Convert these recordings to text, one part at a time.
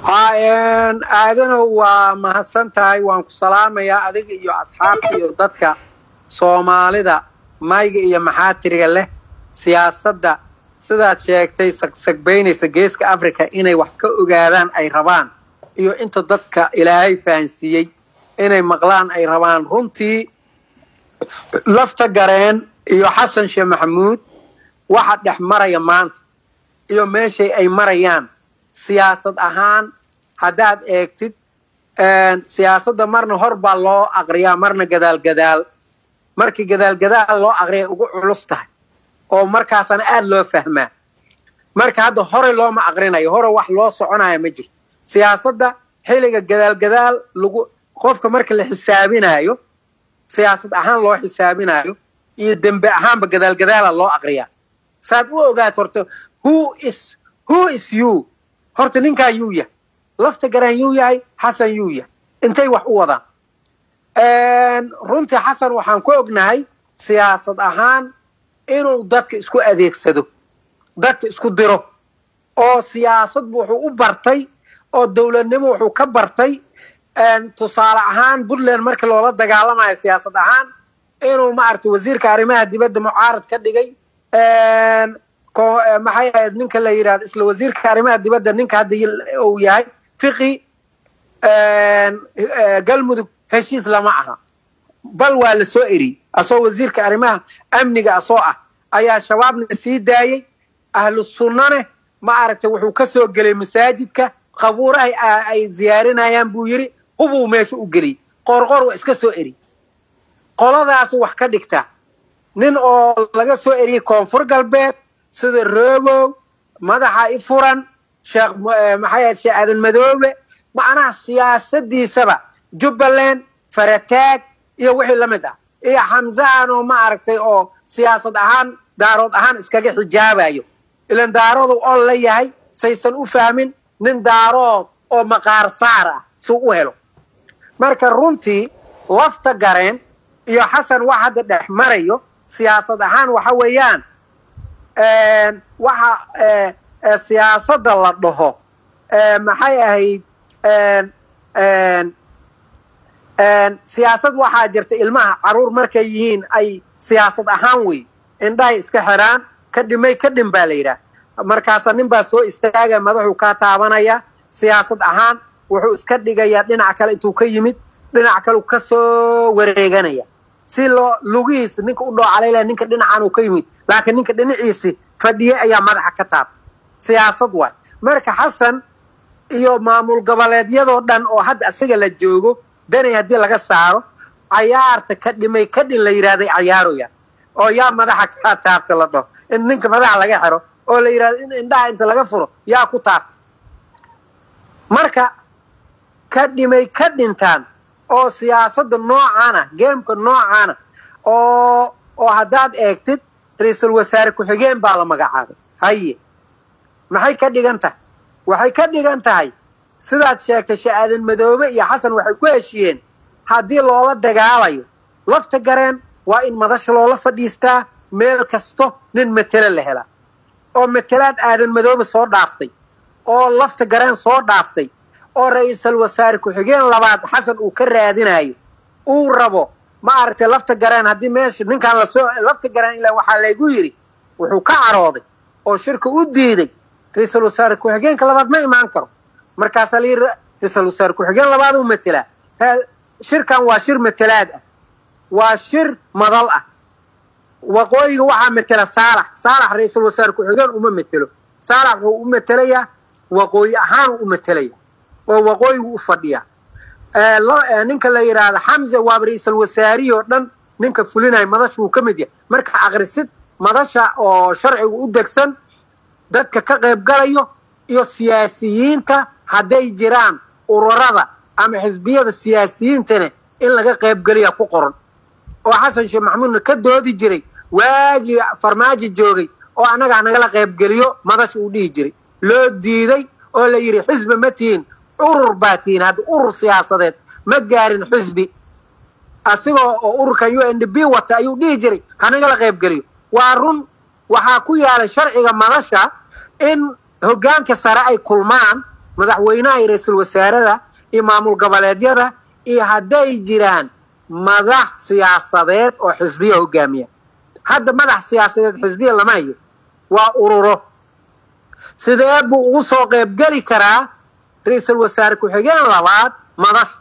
aadanow waa mahadsan tahay waan ku salaamayaa adiga iyo asxaabta iyo dadka soomaalida mayga iyo maxaatiriga leh siyaasadda sidaad sheegtay sagsagbaynaysa geeska africa inay wax ka ogaadaan ay rabaan iyo inta dadka ilaahay fahansiiyey inay maqlaan ay rabaan runtii lafta gareen iyo xasan sheekh maxamuud waxa dhex maraya maanta iyo meeshay ay marayaan siyaasad ahaan haddaad eegtid siyaasadda marna hor baa loo aqriyaa marna gadaal gadaal markii gadaal gadaal loo aqriya ugu culus tahay oo markaasana aada loo fahmaa marka hadda hore looma aqrinayo hore wax loo soconaya ma jirto siyaasadda xilliga gadaal gadaal lagu qofka marka la xisaabinayo siyaasad ahaan loo xisaabinayo iyo dembe ahaanba gadaal gadaala loo aqriyaa saad u ogaato horta who is who is you horta ninkaa yuu yahay lafta garaan yuu yahay xasan yuu yahay intay wax u wadaan runtii xasan waxaan ku ognahay siyaasad ahaan inuu dadka isku adeegsado dadka isku diro oo siyaasadbu wuxuu u bartay oo dowladnimo wuxuu ka bartay tusaale ahaan puntland markii loola dagaalamayo siyaasad ahaan inuu maaragtay wasiirka arrimaha dibadda mucaarad ka dhigay maxay ahayd ninka la yidhahdo isla wasiirka arrimaha dibadda ninka hadda uu yahay fiqi galmudug heshiis lama aha bal waa la soo eriyey asoo wasiirka arrimaha amniga asoo ah ayaa shabaabna sii daayey ahlu sunnane ma aragtay wuxuu ka soo gelay masaajidka qabuuraha ay ziyaarinayaan buu yidhi hubuu meesha u geliyey qorqor waa iska soo eri qoladaasu wax ka dhigtaa nin oo laga soo eriyey koonfur galbeed sida roobow madaxa i furan sheekh maxay ahayd sheekh aadan madoobe macnaha siyaasadiisaba jubbaland farataag iyo wixii la mid ah iyo xamzahan oo ma aragtay oo siyaasad ahaan daarood ahaan iskaga xijaabayo ilan daaroodu ol la yahay saysan u fahmin nin daarood oo maqaar saar ah suu u helo marka runtii lafta gareen iyo xasan wax hadda dhex marayo siyaasad ahaan waxa weeyaan waxa siyaasadda la dhaho maxay ahayd siyaasad waxaa jirta ilmaha caruur markay yihiin ay siyaasad ahaan wey indhahay iska xiraan ka dhimay ka dhim baa la yidhaah markaasa nin baa soo istaaga madaxuu kaa taabanaya siyaasad ahaan wuxuu iska dhigayaa dhinac kale intuu ka yimid dhinac kale ka soo wareeganaya si loo lugihiisa ninka u dhoocalayla ninka dhinacan uu ka yimid laakiin ninka dhinaciisi fadhiye ayaa madaxa ka taabtay siyaasad waay marka xasan iyo maamul goboleedyadoo dhan oo hadda isaga la joogo danay haddii laga saaro cayaarta ka dhimay ka dhin la yidhahday cayaaroya oo yaa madaxa kaa taabta la dhaho in ninka madaxa laga xiro oo la yidhahdo in indhaha inta laga furo yaa ku taabta marka ka dhimay ka dhintaan oo siyaasadda noocaana geemka noocaana oo oo haddaad eegtid ra-iisul wasaare ku-xigeen baa la magacaabay haye maxay ka dhigan tahay waxay ka dhigan tahay sidaad sheegtay sha'aadan madoobe iyo xasan waxay ku heshiyeen haddii loola dagaalayo lafta gareen waa in madasha loola fadhiistaa meel kasto nin matelo la helaa oo matelaad aadan madoobe soo dhaaftay oo lafta gareen soo dhaaftay oo ra-iisul wasaare ku-xigeen labaad xasan uu ka raadinayo uu rabo ma aragtay lafta gareen haddii meesha ninkaan lasoo lafta gareen ilaa waxaa laygu yidhi wuxuu ka carooday oo shirka u diiday ra-iisul wasaare ku-xigeenka labaad ma imaan karo markaasaa la yidhi ra-iisul wasaare ku-xigeen labaad uu matelaa shirkan waa shir matelaad ah waa shir madal ah waqooyiga waxaa matela saalax saalax ra-iisul wasaare ku-xigeen uma matelo saalax wuxuu u matelayaa waqooyi ahaan u matelaya oo waqooyigu u fadhiya ninka la yidhaahdo xamse waaba ra-iisul wasaarihi oo dhan ninka fulinaya madasha uu ka mid yahay marka akrisid madasha oo sharcigu u degsan dadka ka qayb galayo iyo siyaasiyiinta hadday jiraan ururada ama xisbiyada siyaasiyiintana in laga qaybgeliya ku qoran oo xasan sheekh maxamuudna ka doodi jiray waagii farmaajo joogay oo annagaa nagala qaybgeliyo madasha uu dhihi jiray loo diiday oo la yidhi xisbi ma tihiin urur baa tihiin hadda urur siyaasadeed ma gaarin xisbi asigoo oo ururkan u n d b wata ayuu dhihi jiray hanagala qaybgeliyo waa run waxaa ku yaalay sharciga madasha in hoggaanka sare ay kulmaan madaxweynaha iyo ra-iisul wasaarada iyo maamul goboleedyada iyo hadday jiraan madax siyaasadeed oo xisbiya hogaamiya hadda madax siyaasadeed xisbiya lama hayo waa ururo sidee buu ugu soo qaybgeli karaa ra-iisul wasaare ku-xigeen labaad madax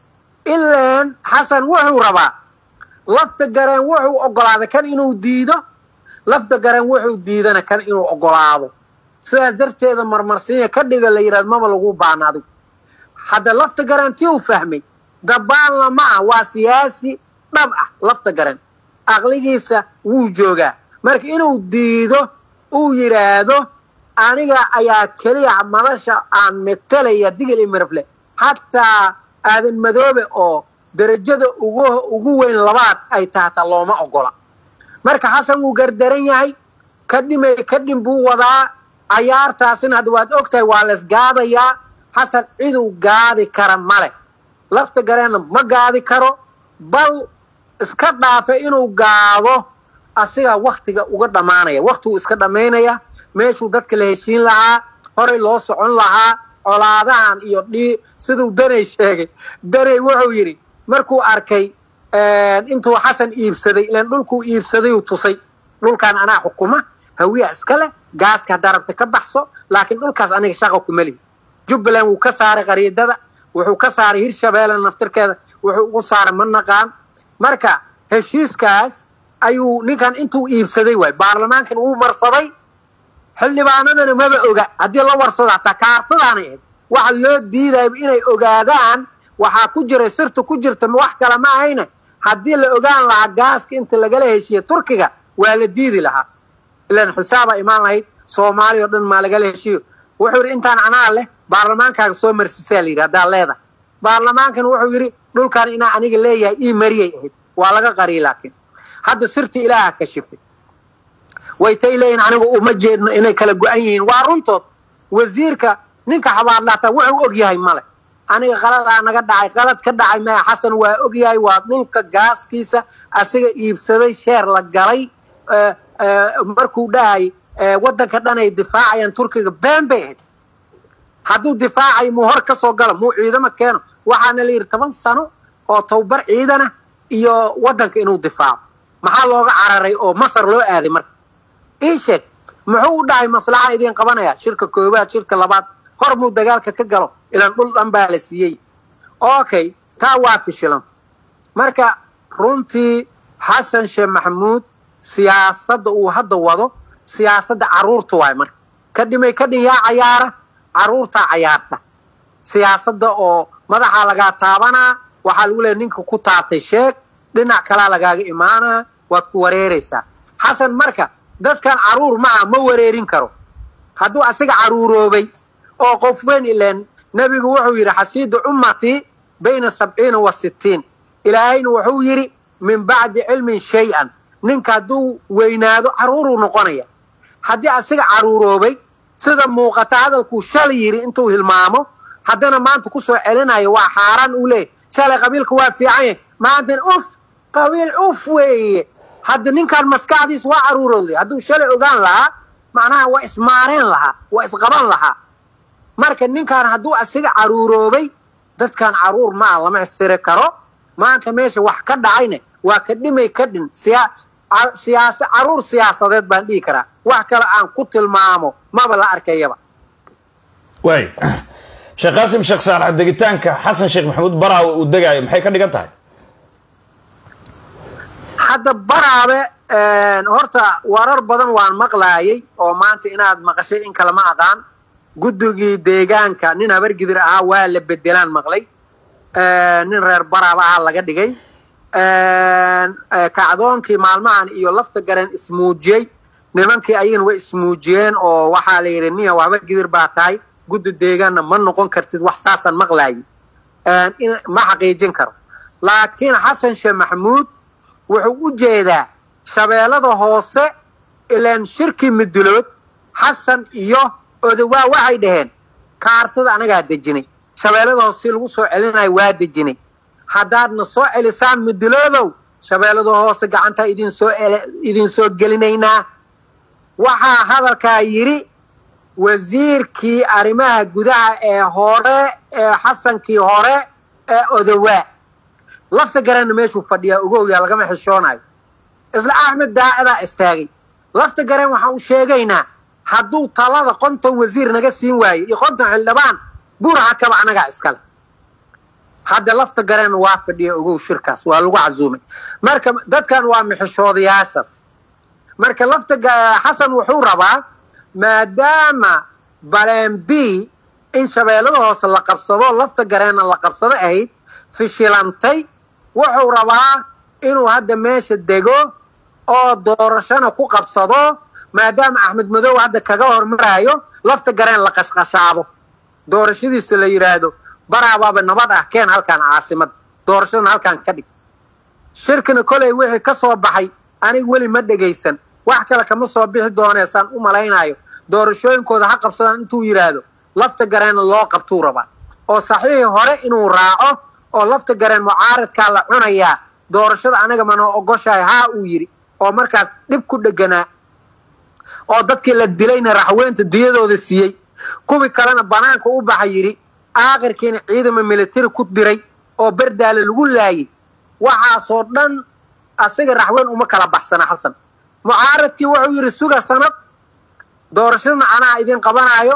ilaan xasan wuxuu rabaa lafta gareen wuxuu ogolaaday kan inuu diido lafta gareen wuxuu diidana kan inuu ogolaado sidaas darteeda marmarsiinya ka dhiga la yidhahdo maba lagu baana adigu hadda lafta gareen tii uu fahmay dabaalna ma ah waa siyaasi dhab ah lafta gareen aqligiisa wuu joogaa marka inuu diido uu yidhaahdo aniga ayaa keliya madasha aan metelaya digil iyo mirafle hataa aadan madoobe oo derajada ugu ugu weyn labaad ay tahata looma ogola marka xasan wuu gardaran yahay kadhimay kadhin buu wadaa cayaartaasina hadda waad og tahay waa laysgaadayaa xasan ciduu gaadi kara male lafta gareenna ma gaadi karo bal iska dhaafa inuu gaado asigaa waktiga uga dhammaanaya waktiguu iska dhammaynaya meeshuu dadka la heshiin lahaa horay loo socon lahaa colaadahan iyo dhii siduu danay sheegay danay wuxuu yidhi markuu arkay intuu xasan iibsaday ilan dhulkuu iibsadayuu tusay dhulkaan anaa xukuma hawiya iska leh gaaska haddaa rabta ka baxso laakiin dhulkaas aniga shaqa kuma lihi jubbaland wuu ka saaray qariidada wuxuu ka saaray hirshabeelle naftirkeeda wuxuu ugu saaray ma naqaan marka heshiiskaas ayuu ninkan intuu iibsaday waay baarlamaankan wuu marsaday xildhibaanadana maba oga haddii la warsada hataa kaartadaanay ahayd waxa loo diidaya inay ogaadaan waxaa ku jiray sirta ku jirta wax kale ma ahayne haddii la ogaan lahaa gaaska inta lagala heshiiye turkiga waa la diidi lahaa ilan xisaaba imaan lahayd soomaaliya o dhan maa lagala heshiiyo wuxuu yidhi intaan anaa leh baarlamaankaaga soo marsisaa la yidhi haddaa leedahay baarlamaankan wuxuu yidhi dhulkan inaa aniga leeyahay ii mariyay ahayd waa laga qariyay laakiin hadda sirtii ilaaha ka shifay way tay leeyihin anigu uma jeedno inay kala go-an yihiin waa runtood wasiirka ninka xabaadlaata wuxuu og yahay male aniga qaladaa naga dhacay qalad ka dhacay maya xasan waa og yahay waa dhulka gaaskiisa asiga iibsaday sheer la galay markuu dhahay waddanka dhan ay difaacayaan turkiga been bay ahayd hadduu difaacayo muu hor ka soo galo muu ciidamo keeno waxaana la yidhi toban sano oo towbar ciidana iyo waddanka inuu difaaco maxaa looga cararay oo masar loo aaday marka ii sheeg muxuu u dhahay maslaxa idiin qabanaya shirka koowaad shirka labaad hor muu dagaalka ka galo ilaan dhul dhan baa la siiyey okay taa waa fishilanta marka runtii xasan sheekh maxamuud siyaasadda uu hadda wado siyaasadda carruurta waay marka ka dhimay ka dhin yaa cayaara carruurtaa cayaarta siyaasadda oo madaxaa lagaa taabanaa waxaa lagu leeya ninka ku taabtay sheeg dhinac kalaa lagaaga imaanaa waad ku wareeraysaa xasan marka dadkan carruur maca ma wareerin karo hadduu asiga carruuroobay oo qof weyn ileen nebigu wuxuu yidhi xasiidu ummatii bayna sabciina wa sittiin ilaahayna wuxuu yidhi min bacdi cilmin shay-an ninka hadduu weynaado carruuruu noqonaya haddii asiga carruuroobay sida muuqata hadalkuu shalay yidhi intuu hilmaamo haddana maanta ku soo celinayo waa xaaraan uu leeyahy shalay qabiilka waa fiican yahy maantana uf qabiil uf weeye hadda ninkaan maskaxdiis waa carruurowday hadduu shalay ogaan lahaa macnaha waa ismaareen lahaa waa isqaban lahaa marka ninkaan hadduu asiga carruuroobay dadkan carruur ma ah lama siri karo maanta meesha wax ka dhacayna waa ka dhimay ka dhin siyaasa carruur siyaasadeed baan dhihi karaa wax kale aan ku tilmaamo maba la arkayaba waay sheekh qaasim sheekh saalax degitaanka xasan sheekh maxamuud baraawe uu degaayo maxay ka dhigan tahay hadda baraabe horta warar badan waan maqlaayay oo maanta inaad maqashay in kale ma aqaan guddigii deegaanka nin habargidir ahaa waa la bedelaan maqlay nin reer baraaba ahaa laga dhigay kacdoonkii maalmahan iyo lafta gareen ismuujiyey nimankii ayagana way ismuujiyeen oo waxaa la yidhi niya habargidir baa tahay guddi deegaanna ma noqon kartid wax saasaan maqlaayi ma xaqiijin karo laakiin xasan sheekh maxamuud wuxuu u jeedaa shabeellada hoose ilaan shirkii midulood xasan iyo odawaa waxay dhaheen kaartada anagaa dejinay shabeellada hoose si lagu soo celinayo waa dejinay haddaadna soo celisaan miduloodow shabeellada hoose gacantaa idinsoo idinsoo gelinaynaa waxaa hadalkaa yidhi wasiirkii arrimaha gudaha ee hore ee xasankii hore ee odowaa lafta garanna meeshuu fadhiyaa ogowyaa lagama xishoonayo isla axmed daacidaa istaagay lafta garen waxaan u sheegaynaa hadduu talada konton wasiir naga siin waayo iyo konton xildhibaan buuraha kaba anagaa iskale hadda lafta gareen waa fadhiya ogow shirkaas waa lagu casuumay marka dadkan waa mixishoodayaashaas marka lafta xasan wuxuu rabaa maadaama baleen b in shabeellada hoose la qabsado lafta gareenna la qabsado ahayd fishilantay wuxuu rabaa inuu hadda meesha dego oo doorashana ku qabsado maadaama axmed madow hadda kaga hormaraayo lafta gareen la qashqashaado doorashadiisa la yidhaahdo baraabaaba nabad ah keen halkaan caasimada doorashadana halkaan ka dhig shirkina koley wixii ka soo baxay aniga weli ma dhegaysan wax kale kama soo bixi dooneesaan u malaynayo doorashooyinkooda ha qabsadaan intuu yidhaahdo lafta gareenna loo qabtuu rabaa oo saxiixii hore inuu raaco oo lafta gareen mucaaradkaa la cunayaa doorashada anaga manoo ogoshahay haa uu yidhi oo markaas dhib ku dheganaa oo dadkii la dilayna raxweynta diyadooda siiyey kuwii kalena banaanka u baxa yidhi aakhirkiina ciidama militari ku diray oo berdaale lagu laayay waxaasoo dhan asiga raxweyn uma kala baxsana xasan mucaaradkii wuxuu yidhi suga sanad doorashadana anaa idin qabanaayo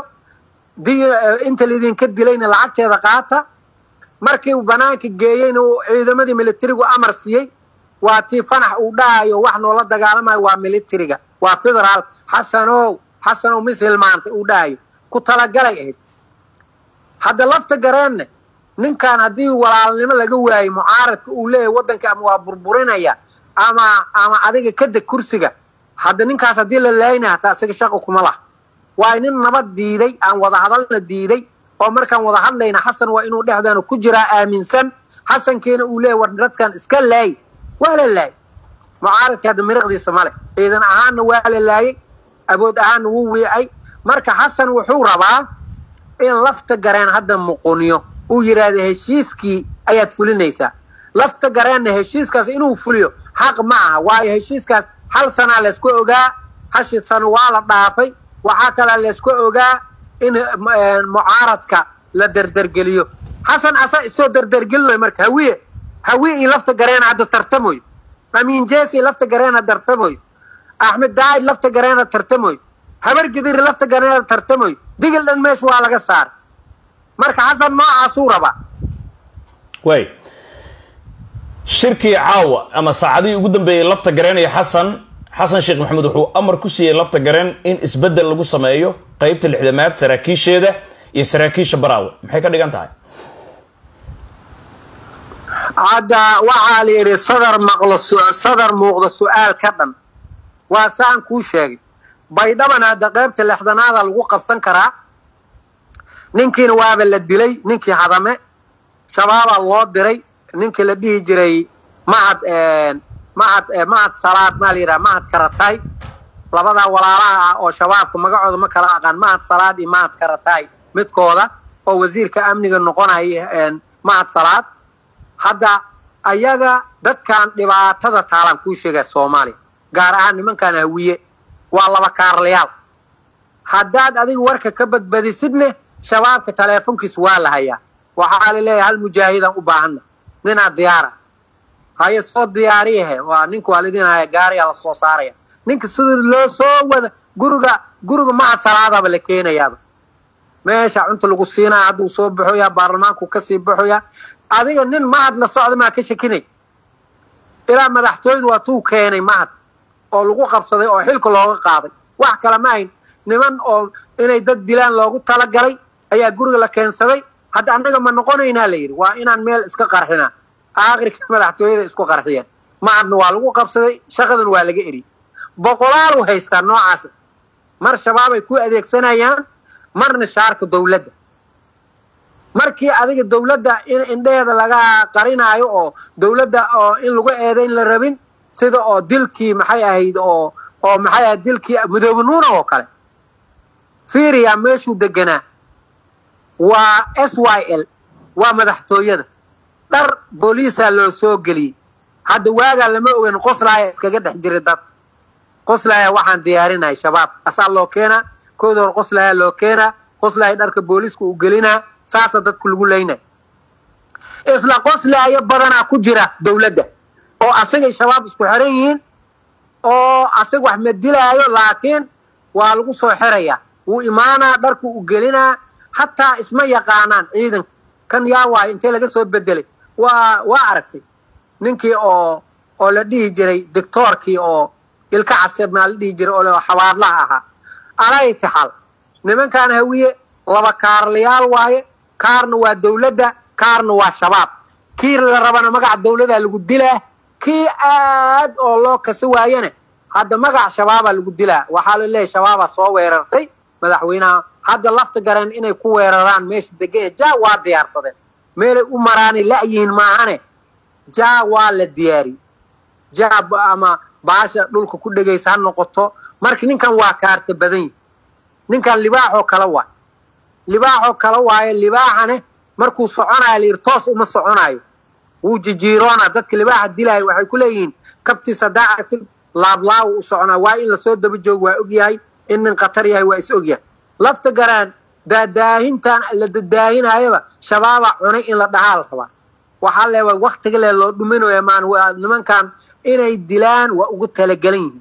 inta laidinka dilayna lacagteeda qaata markii banaanka geeyeyna uu ciidamadii militarigu amar siiyey waa tii fanax uu dhahayo wax noola dagaalamayo waa militariga waa federaal xasanow xasanow mis hilmaantay uu dhahayo ku talagalay ahayd hadda lafta gareenne ninkan haddii walaalnimo laga waayo mucaaradka uu leeyahay waddanka ama waa burburinaya ama ama adiga ka deg kursiga hadda ninkaas haddii la laayna hataa isaga shaqa kuma laha waa nin nabad diiday aan wada hadalna diiday oo markaan wada hadlayna xasan waa inuu dhexdeena ku jiraa aaminsan xasankiina uu leeyahy war dadkan iska laay waa la laayay mucaaradka hadda miriqdiisa male ciidan ahaanna waa la laayay abood ahaanna wuu wiicay marka xasan wuxuu rabaa in lafta gareen hadda muquniyo uu yidhaahdo heshiiskii ayaad fulinaysaa lafta gareenna heshiiskaas inuu fuliyo xaq ma aha waayo heshiiskaas hal sanaa laysku ogaa hashi sano waa la dhaafay waxaa kalaa laysku ogaa in mucaaradka la derdergeliyo xasan asaa isoo derdergelinayo marka hawiye hawiye iyo lafta gareena hadda tartamoyo amiin jesi lafta gareena tartamoyo axmed daa'id lafta gareena tartamoyo habar gidiri lafta gareena tartamoyo digil dhan meesha waa laga saaray marka xasan noocaasuu rabaa way shirkii caawa ama saacadihii ugu dambeeyey lafta gareen iyo xasan xasan sheekh maxamuud wuxuu amar ku siiyey lafta gareen in isbeddel lagu sameeyo qeybta lixdamaad saraakiisheeda iyo saraakiisha baraawe maxay ka dhigan tahay hadda waxaa la yidhi sadar maqlo sadar muuqda su-aal ka dhan waa saan kuu sheegay baydhabana hadda qaybta lixdanaada lagu qabsan karaa ninkiina waaba la dilay ninkii hadame shabaabaa loo diray ninkii la dhihi jiray mahad mahad mahad salaad maa la yidhaha mahad karatay labadaa walaalaha ah oo shabaabka magacooda ma kala aqaan mahad salaad iyo mahad karatay midkooda oo wasiirka amniga noqonaya mahad salaad hadda ayaga dadkan dhibaatada taalaan kuu sheegaya soomaaliya gaar ahaan nimankan hawiye waa laba kaarlayaal haddaad adiga warka ka badbadisidne shabaabka taleefonkiis waa la hayaa waxaa la leeyahay hal mujaahidaan u baahanna ninaa diyaara haye soo diyaariyahe waa ninka waa lidin haya gaariyaa la soo saaraya ninka sida loo soo wada guriga guriga mahad salaadaaba la keenayaaba meesha cunta lagu siinaya hadduu soo baxoyaa baarlamaanku kasii baxoyaa adiga nin mahad la socda maa ka shakinay ilaa madaxtooyadu waa tuu keenay mahad oo lagu qabsaday oo xilka looga qaaday wax kale ma ahayn niman oo inay dad dilaan loogu talagalay ayaa guriga la keensaday hadda annaga ma noqonaynaa la yidhi waa inaan meel iska qarxinaa aakhirka madaxtooyada isku qarxiyeen mahadna waa lagu qabsaday shaqadan waa laga eriyey boqolaalu haystaa noocaas mar shabaabay ku adeegsanayaan marna shaarka dawladda markii adiga dawladda in indheheeda laga qarinaayo oo dawladda oo in lagu eedayn la rabin sida oo dilkii maxay ahayd oo oo maxay ahayd dilkii mudoobe nuuna oo kale fiiriya meeshuu deganaa waa s y l waa madaxtooyada dhar booliisaa loo soo geliyey hadda waagaa lama ogan qoslaaya iskaga dhex jiray dad qoslaaya waxaan diyaarinahay shabaab asaa loo keenaa kooda hor qoslahaa loo keenaa qoslahay dharka booliiska uu gelinaa saasa dadku lagu leynay isla qoslaayo badanaa ku jira dowladda oo asagay shabaab isku xiran yihiin oo asag wax ma dilaayo laakiin waa lagu soo xirayaa wuu imaanaa dharku u gelinaa hataa isma yaqaanaan ciidanka kan yaa waayo intee laga soo bedelay waa waa aragtay ninkii oo oo la dhihi jiray doctoorkii oo ilka caseb maa la dhihi jiray oo xabaadlaha ahaa alaytixal nimankan hawiye laba kaarlayaal waaye kaarna waa dowladda kaarna waa shabaab kii la rabana magaca dowladaa lagu dilaa kii aad oo loo kasi waayana hadda magac shabaabaa lagu dilaa waxaa la leeyahy shabaabaa soo weerartay madaxweynaha hadda lafta gareen inay ku weeraraan meesha degan ja waa diyaarsadeen meelay u maraanay la'yihiin maahane ja waa la diyaariyey ja ama baasha dhulka ku dhegaysa ha noqoto marka ninkan waa kaarta badan yihi ninkan libaaxoo kale waay libaaxoo kale waaye libaaxane markuu soconaayo layidhi toos uma soconaayo wuu jijiiroona dadka libaaxa dilaayo waxay ku leeyihiin kabtiis haddaa aragtid laablaawu u soconaa waa in lasoo daba joogo waa og yahay in nin khatar yahay waa is og yahay lafta garaan daadaahintan la dadaahinayaba shabaabaa cunay in la dhahaa la rabaa waxaa leewa waktiga le loo dhuminaya maan nimankan inay dilaan waa ugu talagelan yihiin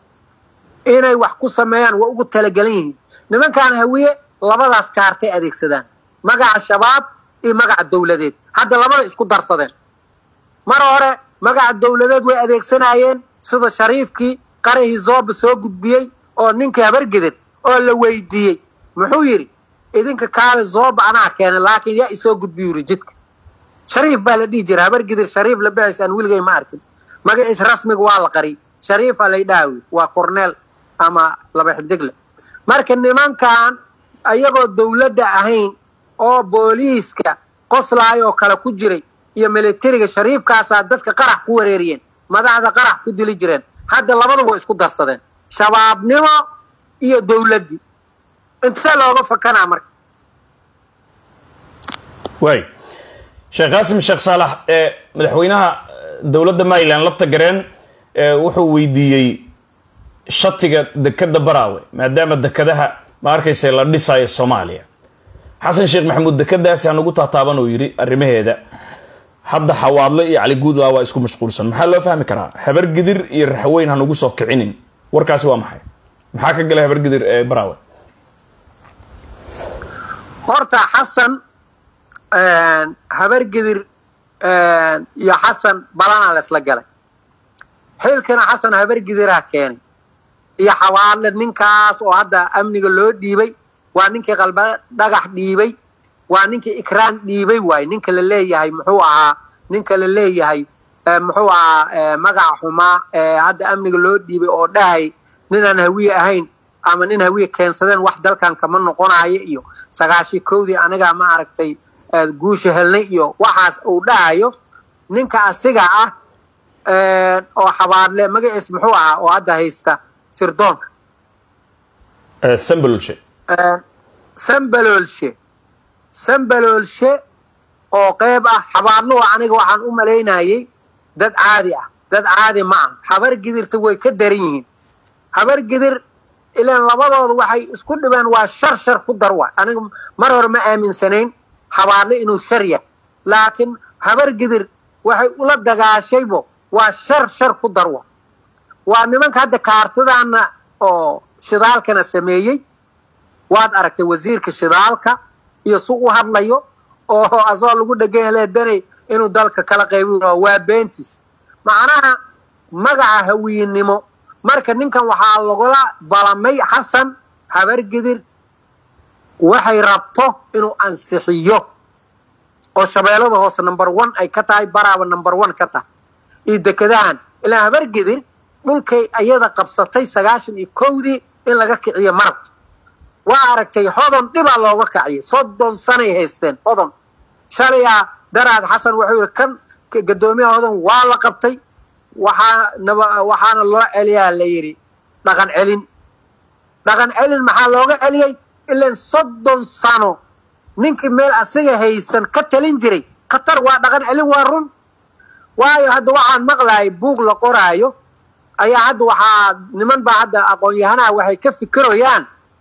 inay wax ku sameeyaan waa ugu talagelan yihiin nimankan hawiye labadaas kaartay adeegsadaan magaca shabaab iyo magaca dowladeed hadda labada isku darsadeen mar hore magaca dowladeed way adeegsanaayeen sida shariifkii qarihii zooba soo gudbiyey oo ninkii habargeded oo la weydiiyey muxuu yidhi idinka kaale zooba anaa keenay laakiin yaa isoo gudbiyu yidhi jidka shariif baa la dhihi jira habargedir shariif la baxaysaan weligay ma arkin magaciis rasmiga waa la qariy shariifa lay dhaawi waa corneel ama laba xidigle marka nimankan ayagoo dowladda ahayn oo booliiska qoslaayoo kale ku jiray iyo militariga shariifkaasaa dadka qarax ku wareeriyeen madaxda qarax ku dili jireen hadda labaduba isku darsadeen shabaabnimo iyo dowladdii intee looga fakanaa marka waay sheekh qaasim sheekh saalax ee madaxweynaha dowladda maryland lafta gareen wuxuu weydiiyey shatiga dekeda baraawe maadaama dekadaha ma arkaysa la dhisayo soomaaliya xasan sheekh maxamuud dekadaasi hanugu taataaban uu yidhi arrimaheeda hadda xawaadle iyo cali guudlaa waa isku mashquulsan maxaa loo fahmi karaa habargidir iyo raxweyn hanugu soo kicinin warkaasi waa maxay maxaa ka galay habargidir ee baraawe horta xasan habargidir iyo xasan balanaa la isla galay xilkana xasan habargidiraa keenay iyo xawaadle ninkaas oo hadda amniga loo dhiibay waa ninkii qalba dhagax dhiibay waa ninkii ikraan dhiibay waay ninka la leeyahay muxuu ahaa ninka la leeyahay muxuu ahaa magaca xumaa ee hadda amniga loo dhiibay oo dhahay ninaan hawiye ahayn ama nin hawiye keensadeen wax dalkan kama noqonayo iyo sagaashii kowdii anigaa ma aragtay guusha helnay iyo waxaas uu dhahayo ninka asiga ah oo xabaadle magaciis muxuu ahaa oo hadda haysta sirdoonka sambalolshe sambaloolshe sambaloolshe oo qeyb ah xabaadluhu aniga waxaan u malaynayay dad caadi ah dad caadi ma ah habar gidirta way ka daran yihiin habar gidir ilaan labadooda waxay isku dhibeen waa shar shar ku dar wa aniga mar hore ma aaminsanayn xabaadle inuu shar yahay laakiin habar gidir waxay ula dagaashaybo waa shar shar ku dar wa waa nimanka hadda kaartadaana oo shidaalkana sameeyey waad aragtay wasiirka shidaalka iyo su u hadlayo oo asagoo lagu dheganya le danay inuu dalka kala qaybi waa beentis macnaha magaca hawiyinnimo marka ninkan waxaa lagula balamay xasan habargidir waxay rabto inuu ansixiyo oo shabeellada hoose number one ay ka tahay baraaba number one ka tahay iyo dekadahan ilaa habargidir dhulkay ayada qabsatay sagaashan iyo kowdii in laga kiciyo marabta waa aragtay hodon dhibaa looga kaciyay soddon sanay haysteen hodon shalayaa daraad xasan wuxuu yidhi kan gadoomiyaha hodon waa la qabtay waxaa naba waxaana loo celiyaa la yidhi dhaqan celin dhaqan celin maxaa looga celiyey ilan soddon sano ninkii meel asiga haysan ka talin jiray khatar waa dhaqan celin waa run waayo hadda waxaan maqlayay buug la qoraayo ayaa hadda waxaa niman baa hadda aqoon-yahanaha waxay ka fikirayaan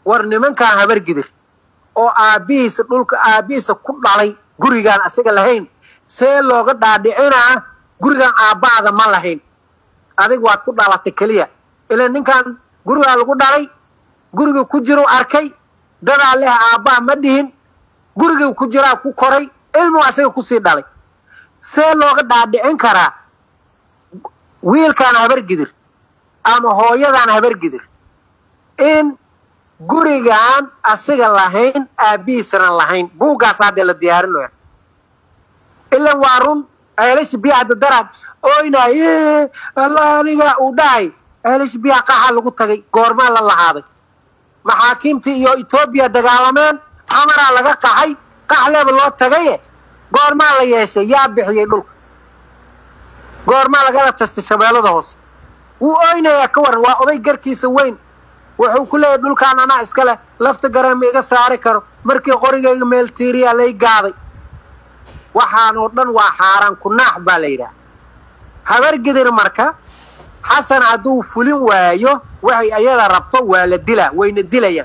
war nimankaan habargidir oo aabbihiisa dhulka aabbihiisa ku dhalay gurigaan asiga lahayn see looga dhaadhicinaa gurigaan aabbaada ma lahayn adig waad ku dhalatay keliya ila ninkan gurigaa lagu dhalay guriga ku jiru arkay dadaa leh aabbaa ma dhihin gurigii ku jiraa ku koray ilmuu asiga kusii dhalay see looga dhaadhicin karaa wiilkaan habargidir ama hooyadaan habargidir in gurigaan asiga lahayn aabbihiisana lahayn buuggaas haddee la diyaarinaya ilan waa run ceelasha biyahda daraad oynaay alla aniga uu dhahay ceelasha biyaha qaxaa lagu tagay goormaa la lahaaday maxaakiimtii iyo etoobiya dagaalameen xamaraa laga qaxay qaxleeba loo tagaye goormaa la yeeshay yaa bixiyey dhulka goormaa lagala tastay shabeellada hoose wuu oynayaa ka waran waa oday garkiisa weyn wuxuu ku leeyahy dhulkaan anaa iska leh lafta gareema iga saari karo markii qorigayga meel tiiriyaa lay gaaday waxaan oo dhan waa xaaraan ku naax baa la yidhaha habargidir marka xasan hadduu fulin waayo waxay ayada rabto waa la dilaa wayna dilayaan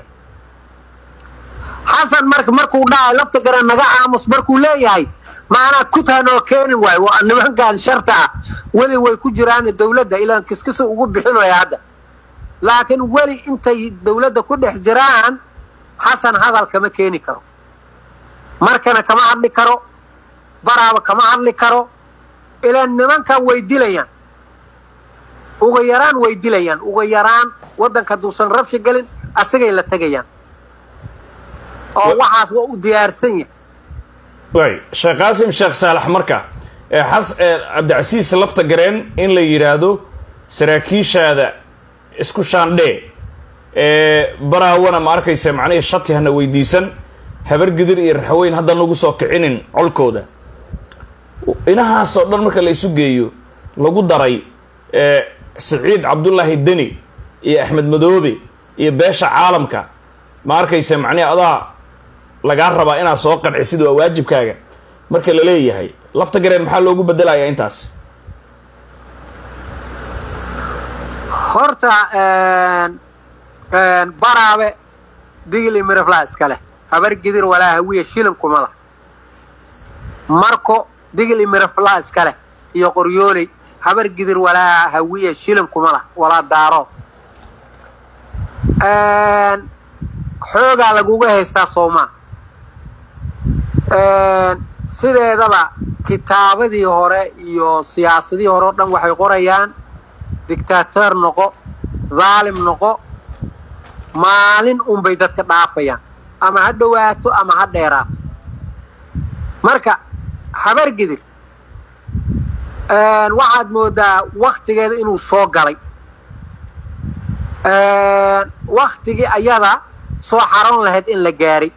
xasan marka markuu dhahay lafta gare naga aamus markuu leeyahay maanaa kuthanoo keeni waayo waa nimankan sharta ah weli way ku jiraan dawladda ilaan kiskisu ugu bixinaya hadda laakiin weli intay dawladda ku dhex jiraan xasan hadal kama keeni karo markana kama hadli karo baraaba kama hadli karo ilaan nimankan way dilayaan uga yaraan way dilayaan uga yaraan waddanka hadduusan rabshi gelin asigay la tegayaan oo waxaas waa u diyaarsan yahay way sheekh qaasim sheekh saalax marka xas cabdicasiis lafta gareen in la yidhaahdo saraakiishaada isku shaandhee baraawana ma arkaysa macnihii shati hana weydiisan habargidir iyo raxweyn hadda nagu soo kicinin colkooda inahaasoo dhan marka la isu geeyo lagu daray siciid cabdullaahi deni iyo axmed madoobe iyo beesha caalamka ma arkaysa macnihi adaa lagaa rabaa inaad soo qancisid waa waajibkaaga marka la leeyahay lafta gareen maxaa loogu bedelayaa intaas horta baraabe digli miraflaa iska leh habargidir walaa hawiya shilin kuma lah marko digli miraflaa iska leh iyo qoryooley habargidir walaa hawiya shilin kuma lah walaa daaro xoogaa laguga haystaa soomaa sideedaba kitaabadii hore iyo siyaasadihii hore o dhan waxay qorayaan dictaator noqo dhaalim noqo maalin unbay dadka dhaafayaan ama ha dhowaato ama ha dheeraato marka habargidir waxaad moodaa waktigeeda inuu soo galay waktigii ayada soo xaroon lahayd in la gaaray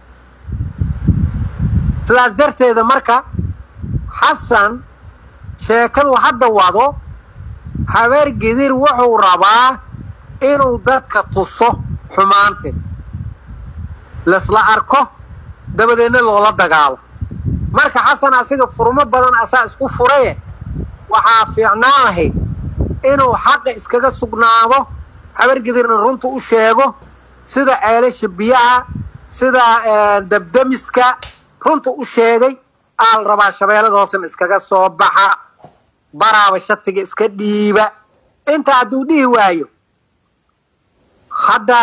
sidaas darteeda marka xasan sheekadu hadda wado habeergidir wuxuu rabaa inuu dadka tuso xumaanteed laisla arko dabadeedna loola dagaalo marka xasan asiga furmo badan asaa isku furaye waxaa fiicnaan lahayd inuu xaqa iskaga sugnaado habargidirna runta u sheego sida ceelasha biyaha sida dabdamiska runta u sheegay aal rabaa shabeellada hoosena iskaga soo baxa baraaba shatiga iska dhiiba inta hadduu dhihi waayo hadda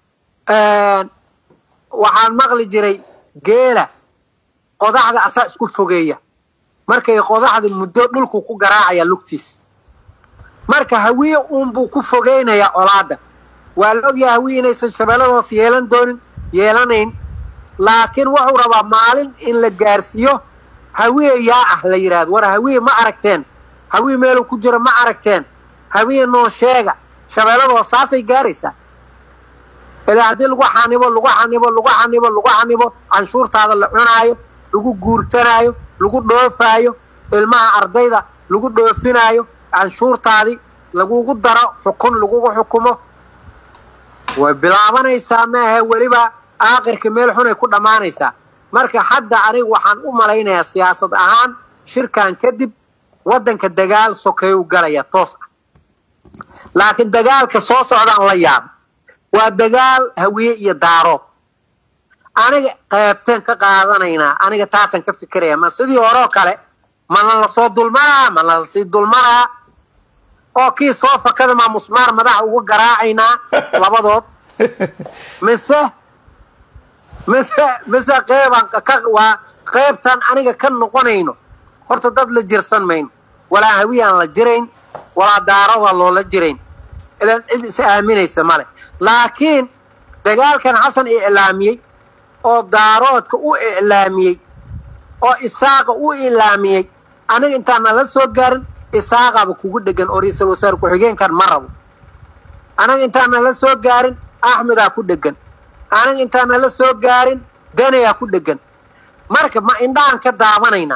waxaan maqli jiray geela qodaxda asaa isku fogeeya markay qodaxda muddo dhulku ku garaacaya lugtiis marka hawiye uunbuu ku fogeynayaa colaadda waa la ogyahay hawiye inaysan shabeelladahoos yeelan doonin yeelanayn laakiin wuxuu rabaa maalin in la gaarsiiyo hawiye yaa ah la yidhaahdo war hawiye ma aragteen hawiye meeluu ku jiro ma aragteen hawiye noo sheega shabeelladahoos saasay gaaraysaa ilaa haddii lagu xanibo lagu xanibo lagu xanibo lagu xanibo canshuurtaada la cunaayo lagu guursanaayo lagu dhoofaayo ilmaha ardayda lagu dhoofinaayo canshuurtaadii lagugu daro xukun lagugu xukumo way bilaabanaysaa maahe weliba aakhirka meel xunay ku dhammaanaysaa marka hadda aniga waxaan u malaynayaa siyaasad ahaan shirkan kadib waddanka dagaal sokeeyu galaya toos ah laakiin dagaalka soo socdaan la yaaba waa dagaal hawiye iyo daarood aniga qaybteen ka qaadanaynaa aniga taasaan ka fikiraya ma sidii horeo kale mana lasoo dulmaraa mana lasii dulmaraa oo kii soo fakada maa musmaar madaxa uga garaacaynaa labadood mise mise mise qeybaan ka waa qaybtaan aniga ka noqonayno horta dad la jirsan mayno walaa hawiyaan la jirayn walaa daaroodaan loola jirayn ilaan cid is aaminaysa male laakiin dagaalkan xasan iclaamiyey oo daaroodka u iclaamiyey oo isaaqa u iclaamiyey aniga intaana la soo gaarin isaaqaba kugu dhegan oo ra-iisul wasaare ku-xigeenkan ma rabo aniga intaana la soo gaarin axmedaa ku dhegan aniga intaana la soo gaarin danayaa ku dhegan marka ma indhahan ka daabanaynaa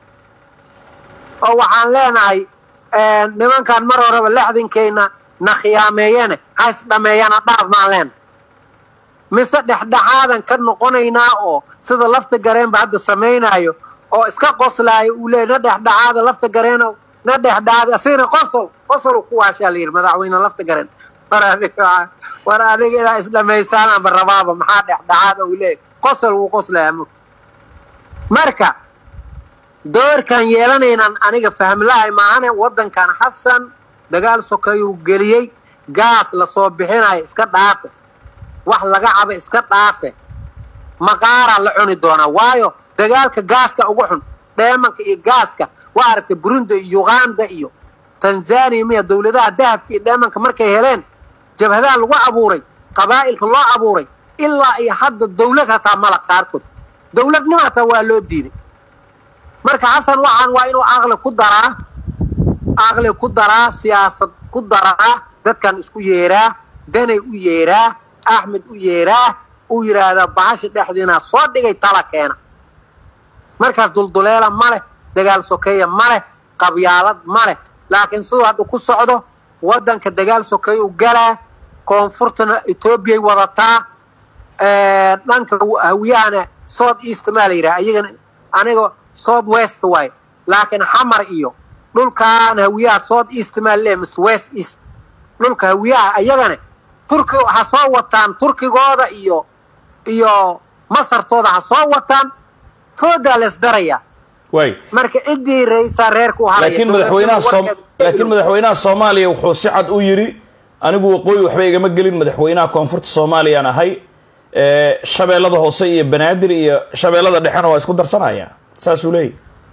oo waxaan leenahay nimankan mar horeba lexdinkayna na khiyaameeyene ha isdhameeyana dhaaf maan leenahay mise dhexdhexaadan ka noqonaynaa oo sida lafta gareenba hadda samaynaayo oo iska qoslaayo uu leeyay na dhexdhexaada lafta gareeno na dhexdhexaada asigana qosol qosol ku waashaa la yidhi madaxweyne lafta gareen war adiga war adiga inaa isdhamaysaanaanba rabaaba maxaa dhexdhexaada uu leeyay qosol wuu qoslayaa mug marka doorkan yeelanaynaan aniga fahmlahay maahane waddankan xasan dagaal sokayuu geliyey gaas lasoo bixinayo iska dhaafe wax laga caba iska dhaafe maqaaraa la cuni doonaa waayo dagaalka gaaska ugu xun dheemanka iyo gaaska waa aragtay burundi iyo uganda iyo tanzaniya miya dawladaha dahabka iyo dheemanka markay heleen jabhadaha lagu abuuray qabaa'ilka loo abuuray ilaa iyo hadda dawlad hataa malaq qaarkood dawladnimo hataa waa loo diiday marka xasan waxaan waa inuu aqli ku daraa aqli ku daraa siyaasad ku daraa dadkan isku yeeraa danay u yeeraa axmed u yeeraa uu yidhaahdaa bahasha dhexdiina soo dhigay tala keena markaas dulduleela ma leh dagaal sokeeya ma leh qabyaalad ma leh laakiin siduu hadda ku socdo waddanka dagaal sokeeya u galaa koonfurtana etoobiyay wadataa dhanka hawiyahana south east maa la yidhaha iyagana aniga south west waaye laakiin xamar iyo dhulkaan hawiyaha south east maa leeyahay mise west east dhulka hawiyaha ayagana turki ha soo wataan turkigooda iyo iyo masartooda ha soo wataan foodaa la isdarayaa way marka ciddii raisaa reerka u haraya laakiin madaxweynaha soom laakiin madaxweynaha soomaaliya wuxuu si cad u yidhi anigu waqooyi waxba igama gelin madaxweynaha koonfurta soomaaliyaan ahay shabeellada hoose iyo banaadir iyo shabeellada dhexena waa isku darsanaya saasuu leeyahy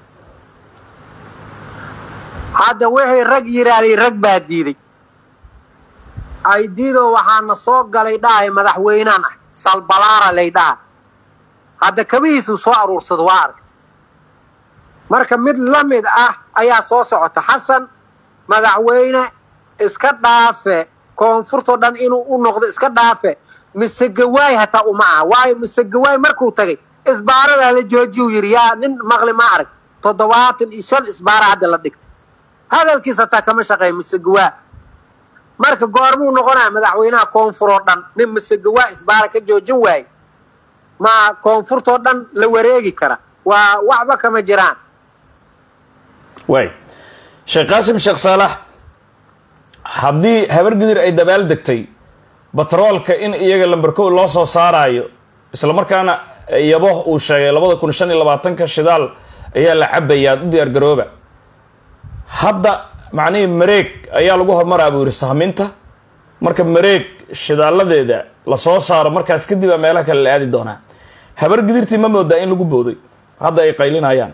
hadda wixii rag yidhaahday rag baa diiday aydiidoo waxaana soo galay dhahay madaxweynaan ah salbalaara lay dhaha hadda kabihiisuu soo aruursado waa aragta marka mid la mid ah ayaa soo socota xasan madaxweyne iska dhaafe koonfurtoo dhan inuu u noqdo iska dhaafe mise gawaay hataa uma aha waayo mise gawaay markuu tagay isbaaradaa la joojiyu yidhi yaa nin maqli ma arag toddobaatan iyo shan isbaara hadda la dhigtay hadalkiis hataa kama shaqeeya mise gawaa marka goormuu noqonaya madaxweynaha koonfur oo dhan nin mise gawaa isbaara ka joojin waaye ma koonfurtoo dhan la wareegi kara waa waxba kama jiraan way sheekh qaasim sheekh saalax haddii habargidir ay dabaal degtay batroolka in iyaga lamberkow loo soo saaraayo islamarkaana yabo uu sheegay labada kun shan iyo labaatanka shidaal ayaa la cabayaa u diyaar garooba hadda macnihii mareeg ayaa lagu hormaraa buu yidhi sahminta marka mareeg shidaaladeeda lasoo saaro markaas kadib a meelaha kale la aadi doonaa habargidirtii ma moodaa in lagu booday hadda ay qaylinayaan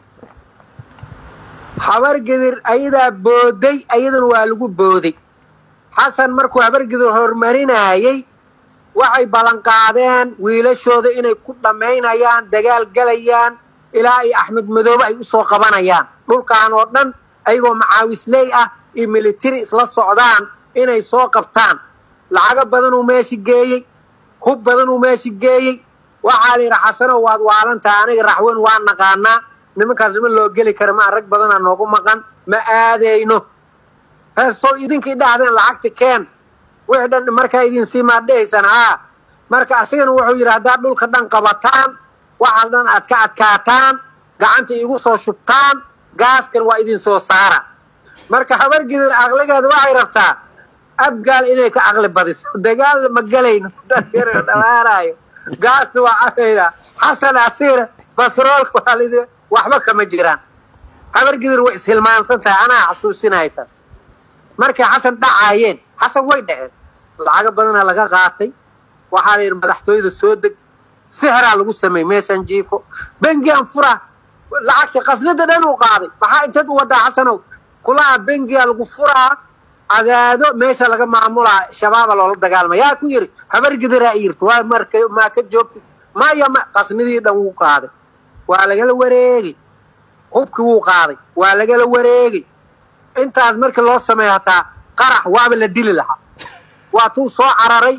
habargidir ayadaa booday ayadana waa lagu booday xasan markuu habargidir horumarinaayey waxay ballanqaadeen wiilashooda inay ku dhammaynayaan dagaal galayaan ilaa iyo axmed madoobe ay usoo qabanayaan dhulkan oo dhan ayagoo macaawisley ah iyo militari isla socdaan inay soo qabtaan lacago badanuu meesha geeyey hub badanuu meesha geeyey waxaa la yidhi xasanow waad waalantaha aniga raxweyn waa naqaanaa nimankaas niman loo geli kara maa rag badanaa noogu maqan ma aadayno heesoo idinkii dhahdeen lacagta keen wixii dhan markaa idin sii maad dhehaysaan haa marka asigana wuxuu yidhi haddaad dhulka dhan qabataan waxaas dhan aad ka adkaataan gacanta igu soo shubtaan gaaskan waa idin soo saara marka habargidir aqligeeda waxay rabtaa abgaal inay ka caqli badiso dagaal ma gelayno dhamaanayo gaasna waa cabayna xasan asiir basroolka waa lidi waxba kama jiraan habargidir way ishilmaansan tahay anaa xasuusinaya taas markay xasan dhacaayeen xasan way dhaceen lacago badana laga qaatay waxaa la yidhi madaxtooyada soo deg sixraa lagu sameeyey meeshan jiifo bengian fura lacagta qasnada dhan uu qaaday maxaa inteed u wadaa xasanow kulaha bengiga lagu furaa cadaado meesha laga maamulaa shabaaba loola dagaalama yaa ku yidhi habargidiraa yirti waa marka maa ka joogtid maya ma qasnidii dhan wuu qaaday waa lagala wareegay hubkii wuu qaaday waa lagala wareegay intaas markii loo sameeyo hataa qarax waaba la dili lahaa waa tuu soo cararay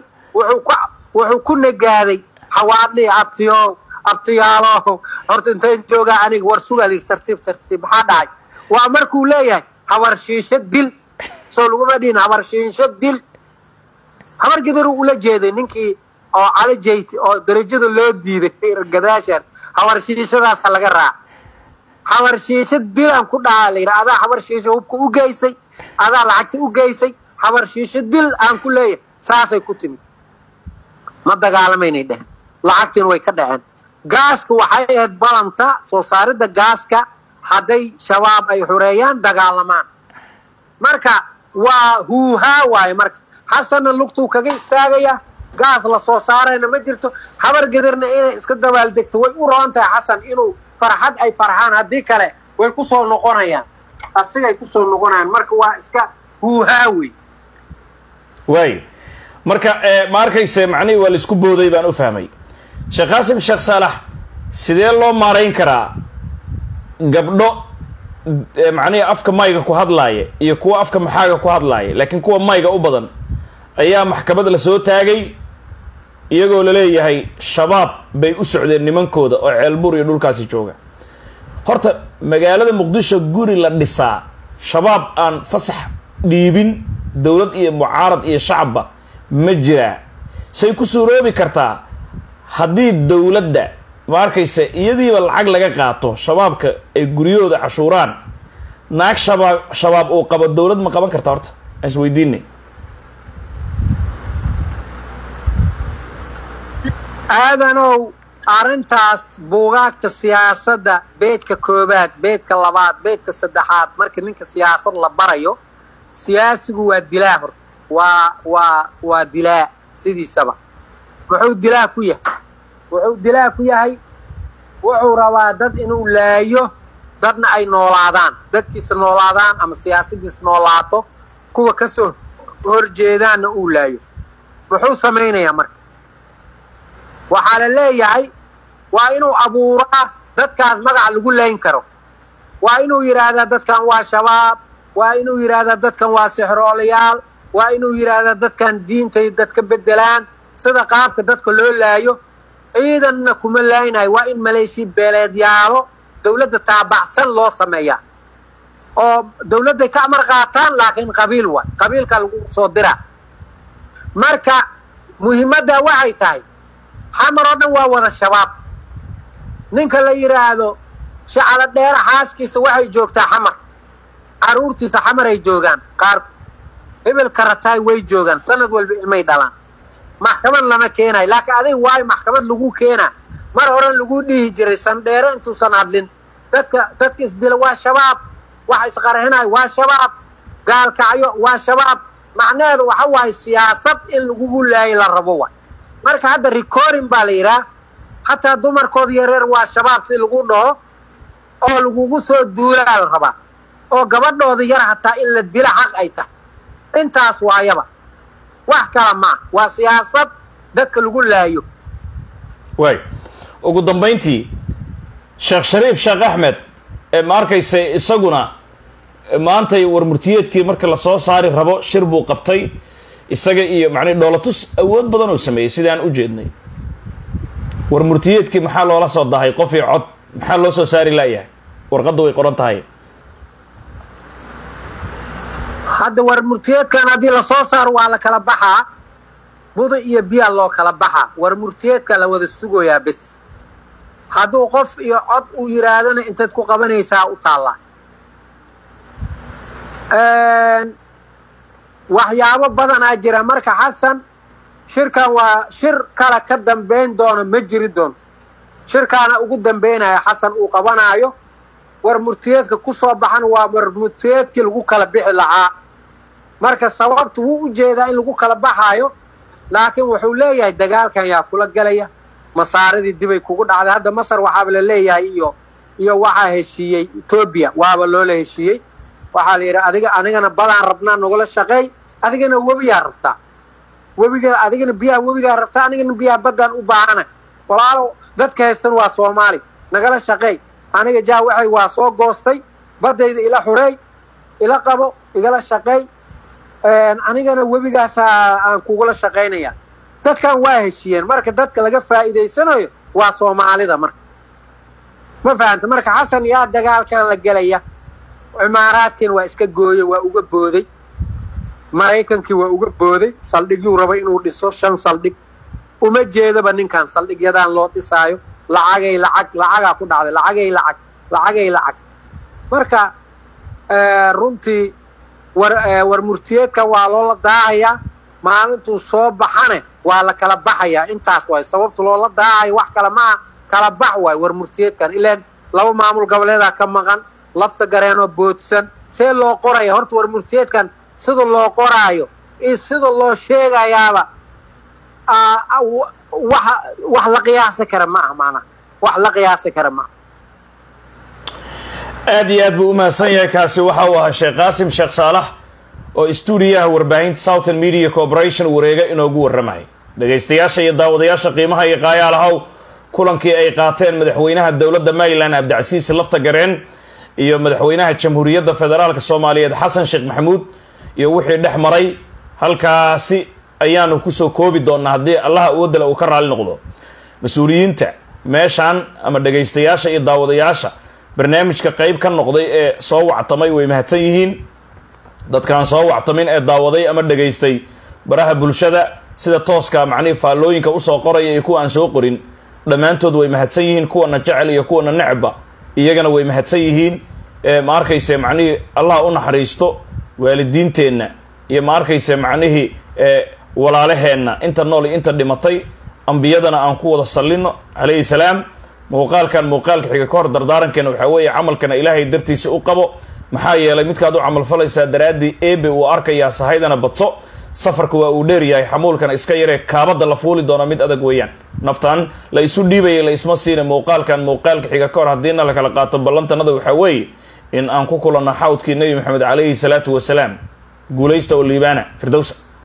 wuxuu ku nagaaday xawaadlii abtiyo abtiyaalo horta intayn joogaa aniga war sugal tartiib tartiib maxaa dhacay waa markuu leeyahay habarshiisho dil soo laguma dhihin habarshiisho dil habar gidiruu ula jeeday ninkii oo cali jayti oo darajada loo diiday gadaashan habarshiishadaasa laga raaca habarshiisho dilaan ku dhahaa layidhi adaa habarshiisho hubka u geysay adaa lacagta u geysay habarshiisho dil aan ku leeyahay saasay ku timid ma dagaalamaynay dheheen lacagtiina way ka dhaceen gaaska waxay ahayd balanta soo saaridda gaaska hadday shabaab ay xoreeyaan dagaalamaan marka waa huuhaa waaye marka xasanna lugtuu kaga istaagaya gaas la soo saarayna ma jirto habar gedirna inay iska dabaaldegto way u roon tahay xasan inuu farxad ay farxaan haddii kale way ku soo noqonayaan asigay ku soo noqonayaan marka waa iska huuhaa wey waay marka ma arkayse macnihii waa laisku booday baan u fahmay sheekh qaasim sheekh saalax sidee loo maarayn karaa gabdho macnihii afka mayga ku hadlaaya iyo kuwa afka maxaaga ku hadlaaya laakiin kuwa mayga u badan ayaa maxkamad la soo taagay iyagoo laleeyahay shabaab bay u socdeen nimankooda oo ceelbuur iyo dhulkaasi jooga horta magaalada muqdisho guri la dhisaa shabaab aan fasax dhiibin dowlad iyo mucaarad iyo shacabba ma jiraa say ku suuroobi kartaa haddii dowladda ma arkaysa iyadiiba lacag laga qaato shabaabka ay guryahooda cashuuraan naag shabaab shabaab uu qabo dowlad ma qaban karta horta aan is weydiinay aadanow arrintaas buugaagta siyaasadda beedka koobaad beedka labaad beedka saddexaad marka ninka siyaasad la barayo siyaasigu waa dilaa horta waa waa waa dilaa sidiisaba wuxuu dilaa ku yahay wuxuu dilaa ku yahay wuxuu rabaa dad inuu laayo dadna ay noolaadaan dadkiisa noolaadaan ama siyaasadiisa noolaato kuwa ka soo horjeedaanna uu laayo muxuu samaynayaa marka waxaa la leeyahay waa inuu abuuraa dadkaas magac lagu layn karo waa inuu yidhaahdaa dadkan waa shabaab waa inuu yidhaahdaa dadkan waa sixroolayaal waa inuu yidhaahdaa dadkan diintay dadka beddelaan sida qaabka dadka loo laayo ciidanna kuma laaynayo waa in maleeshiya beeleedyaalo dawladda taabacsan loo sameeyaa oo dawladday ka amar qaataan laakiin qabiil waay qabiilka lagu soo diraa marka muhiimaddaa waxay tahay xamar oo dhan waa wada shabaab ninka la yidhaahdo shacalo dheera xaaskiisa waxay joogtaa xamar carruurtiisa xamar ay joogaan qaar hebel karataay way joogaan sanad walba ilmay dhalaan maxkamad lama keenayo laakiin adig waayo maxkamad lagu keenaa mar horen lagu dhihi jiray sandheere intuusan hadlin dadka dadka isdila waa shabaab waxa isqarxinayo waa shabaab gaalkacyo waa shabaab macnaheedu waxa waaye siyaasad in lagugu laayo la rabo waay marka hadda recording baa la yidhaah hataa dumarkooda yareer waa shabaab si lagu dhaho oo lagugu soo duulaa la rabaa oo gabadhooda yar hataa in la dila xaq ay tahay intaas waayaba wax kala maa waa siyaasad dadka lagu laayo waay ugu dambayntii sheekh shariif sheekh axmed ee ma arkaysa isaguna maantay warmurtiyeedkii marka lasoo saari rabo shir buu qabtay isaga iyo macnii dhoolatus awood badan oo sameeyey sidaan u jeednay warmurtiyeedkii maxaa loola soo dahay qof iyo cod maxaa loo soo saari laayahay warqadda way qoran tahay hadda warmurtiyeedkan haddii lasoo saaro waa la kala baxaa buda iyo biyaa loo kala baxaa warmurtiyeedka la wada sugayaa bes hadduu qof iyo cod uu yidhaahdana intayd ku qabanaysaa u taallaa waxyaabo badanaa jira marka xasan shirkan waa shir kale ka dambayn doona ma jiri doonto shirkaana ugu dambaynaya xasan uu qabanaayo war murtiyeedka ku soo baxan waa war murtiyeedkii lagu kala bixi lahaa marka sababtu wuu u jeedaa in lagu kala baxaayo laakiin wuxuu leeyahay dagaalkan yaa kula gelaya masaaridii dibay kugu dhacday hadda masar waxaaba la leeyahay iyo iyo waxaa heshiiyey etoobiya waaba loola heshiiyey waxaa la yidhi adiga anigana badaan rabnaa nagula shaqeey adigana webiyaa rabtaa webiga adigana biyaha webigaa rabtaa anigana biyaha baddaan u baahana walaalo dadka haystan waa soomaali nagala shaqeey aniga jaa waxay waa soo goostay baddayda ila xureey ila qabo igala shaqeey anigana webigaasaa aan kugula shaqaynaya dadkan waa heshiiyeen marka dadka laga faa'iidaysanayo waa soomaalida marka ma fahanta marka xasan yaa dagaalkan la gelaya cimaaraadkiina waa iska gooyey waa uga booday maraykankii waa uga booday saldhigyuu raba inuu dhiso shan saldhig uma jeedaba ninkan saldhigyadaan loo dhisaayo lacagay lacag lacagaa ku dhacday lacagay lacag lacagay lacag marka runtii war war murtiyeedka waa loola daahayaa maalintuu soo baxane waa la kala baxayaa intaas waay sababta loola daahayo wax kale maaha kala bax waay war murtiyeedkan ilaan laba maamul goboleedaa ka maqan lafta gareenoo boodsan see loo qoraya horta war murtiyeedkan sida loo qoraayo iyo sida loo sheegayaaba wax wax la qiyaasi kara ma aha maanaa wax la qiyaasi kara ma aha aad iyo aad buu u mahadsan yahay kaasi waxa uu ahaa sheekh qaasim sheekh saalax oo stuudiyaha warbaahinta southern media corporation wareega inoogu warramay dhegaystayaasha iyo daawadayaasha qiimaha iyo qaayaalahow kulankii ay qaateen madaxweynaha dowladda maryland cabdicasiis lafta gareen iyo madaxweynaha jamhuuriyadda federaalka soomaaliyeed xasan sheekh maxamuud iyo wixii dhex maray halkaasi ayaanu kusoo koobi doonnaa haddii allaha uwadala uu ka raali noqdo mas-uuliyiinta meeshaan ama dhegaystayaasha iyo daawadayaasha barnaamijka qayb ka noqday ee soo wactamay way mahadsan yihiin dadkaan soo wactamin ee daawaday ama dhegaystay baraha bulshada sida tooska macnihii faallooyinka usoo qoraya iyo kuwa aan soo qorin dhammaantood way mahadsan yihiin kuwana jecel iyo kuwana necba iyagana way mahadsan yihiin ma arkayse macnihii allah u naxariisto waalidiinteenna iyo ma arkayse macnihii walaalaheenna inta nool iyo inta dhimatay ambiyadana aan ku wada sallino calayhi salaam muuqaalkan muuqaalka xiga ka hor dardaarankeena waxaa weeye camalkana ilaahay dartiisa u qabo maxaa yeelay midkaad u camalfalaysaa daraaddii eebe uu arkayaa sahaydana badso safarka waa uu dheeryahay xamuulkana iska yaree kaabadda la fuuli doona mid adag weeyaan naftan la isu dhiibayay la isma siina muuqaalkan muuqaalka xiga ka hor haddiina la kala qaato ballantanada waxaa weeye in aan ku kulanno xawdkii nebi maxamed calayhi salaatu wasalaam guulaysta oo liibaana firdowsa